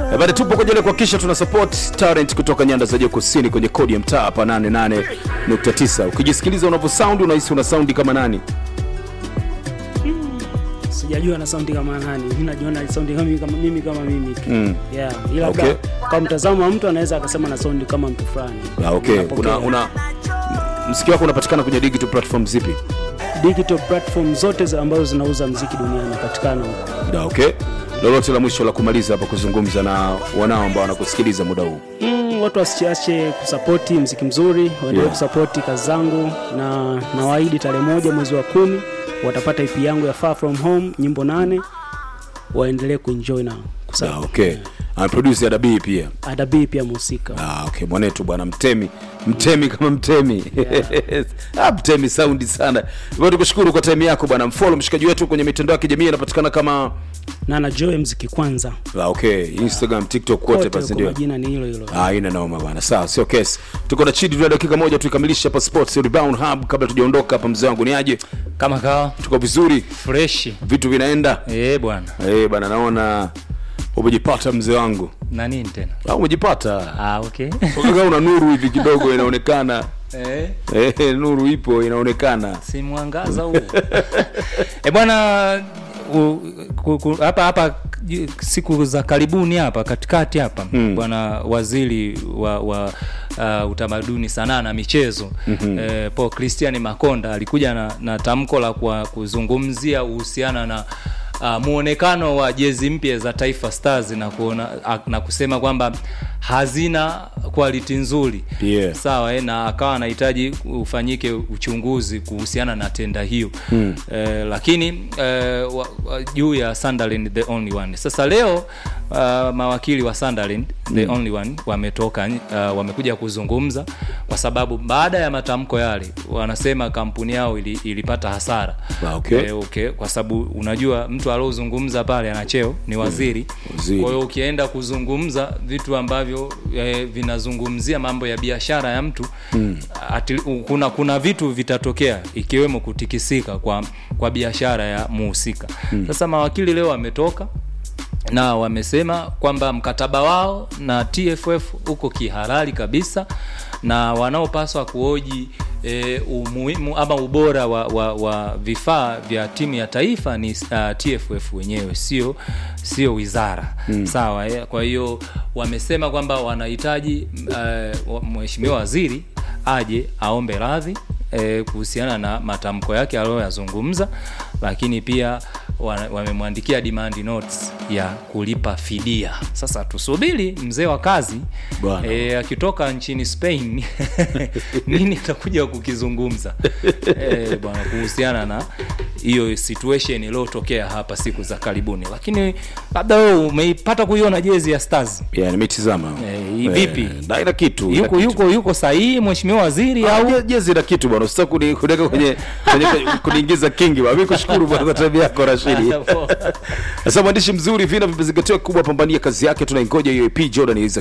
Eh, Bado tupo kwenye ile kuhakikisha tuna support talent kutoka nyanda za juu kusini kwenye kodi ya mtaa hapa 88.9. Ukijisikiliza unavyo sound unahisi una sound kama nani? sijajua na saundi kama nani mimi najiona saundi kama mimi kama mimi kama mimi tu Mm. yeah ila Okay. labda kwa mtazamo wa mtu anaweza akasema na saundi kama mtu fulani Ah, okay. Napokea. Una, una msikio wako unapatikana kwenye digital platform zipi? digital platform zote za ambazo zinauza mziki duniani patikana huko Da, okay. Lolote la mwisho la kumaliza hapa kuzungumza na wanao ambao wanakusikiliza muda huu. mm, watu wasiache kusapoti mziki mzuri waendelee Yeah. kusapoti kazi zangu na nawaahidi tarehe moja mwezi wa kumi watapata ip yangu ya far from home nyimbo nane waendelee kuenjoy na Da, kusa okay. Anaproduce Adabii pia. adabii pia mhusika Ah, okay. Mwanetu bwana mtemi. Mtemi kama mtemi. ah, mtemi saundi sana. Bwana tukushukuru kwa time yako bwana. Mfollow mshikaji wetu kwenye mitandao ya kijamii anapatikana kama na na joy mziki kwanza ah, okay. Instagram, TikTok kote kote basi kwa ndio. majina ni hilo hilo Ah, ina noma bwana. Sawa, sio kesi. Tuko na chidi tuna dakika moja tuikamilishe hapa Sports Rebound Hub kabla tujaondoka hapa mzee wangu ni aje? kama kawa Tuko vizuri, freshi vitu vinaenda. eh bwana Eh, bwana naona umejipata mzee wangu. na nini tena Au umejipata? ah, okay Kama una nuru hivi kidogo inaonekana. eh, Eh, nuru ipo inaonekana. si mwangaza huu e bwana u- ku- ku- hapa hapa j- siku za karibuni hapa katikati hapa Mm. bwana waziri wa, wa uh, utamaduni sanaa na michezo mm-hmm. eh, Paul Christian Makonda alikuja na, na tamko la kwa kuzungumzia uhusiana na uh, muonekano wa jezi mpya za Taifa Stars na, kuona, a- na kusema kwamba hazina quality nzuri Yeah. sawa eh, na akawa anahitaji ufanyike uchunguzi kuhusiana na tenda hiyo mm. eh, lakini eh, wa, wa, juu ya Sunderland the only one sasa leo uh, mawakili wa Sunderland the Mm. only one wametoka uh, wamekuja kuzungumza kwa sababu baada ya matamko yale wanasema kampuni yao ili, ilipata hasara Ah, okay. eh, okay kwa sababu unajua mtu aliozungumza pale ana cheo ni waziri Waziri. kwa hiyo ukienda kuzungumza vitu ambavyo eh, vinazungumzia mambo ya biashara ya mtu mm. ati, u- kuna kuna vitu vitatokea ikiwemo kutikisika kwa kwa biashara ya muhusika mm. sasa mawakili leo wametoka na wamesema kwamba mkataba wao na TFF uko kihalali kabisa na wanaopaswa kuoji e, umuhimu ama ubora wa, wa, wa vifaa vya timu ya taifa ni uh, TFF wenyewe sio sio wizara mm. sawa eh? kwa hiyo wamesema kwamba wanahitaji uh, mheshimiwa waziri aje aombe radhi eh, kuhusiana na matamko yake aliyoyazungumza lakini pia wa- wamemwandikia demand notes ya kulipa fidia sasa tusubiri mzee wa kazi Bwana. e, akitoka nchini spain nini atakuja kukizungumza e, bwana kuhusiana na hiyo situation iliyotokea hapa siku za karibuni lakini labda wewe umeipata kuiona jezi ya stars Yeah, nimetizama. Eh, vipi? Na ina kitu. ina yuko kitu. yuko yuko sahihi mheshimiwa waziri au au jezi na kitu bwana usitaki kuni- kuniweka kwenye kwenye kuniingiza kingi bwana mimi kushukuru bwana kwa time yako Rashidi sasa mwandishi mzuri vina vimezingatiwa kubwa pambania kazi yake tunaingoja hiyo EP Jordan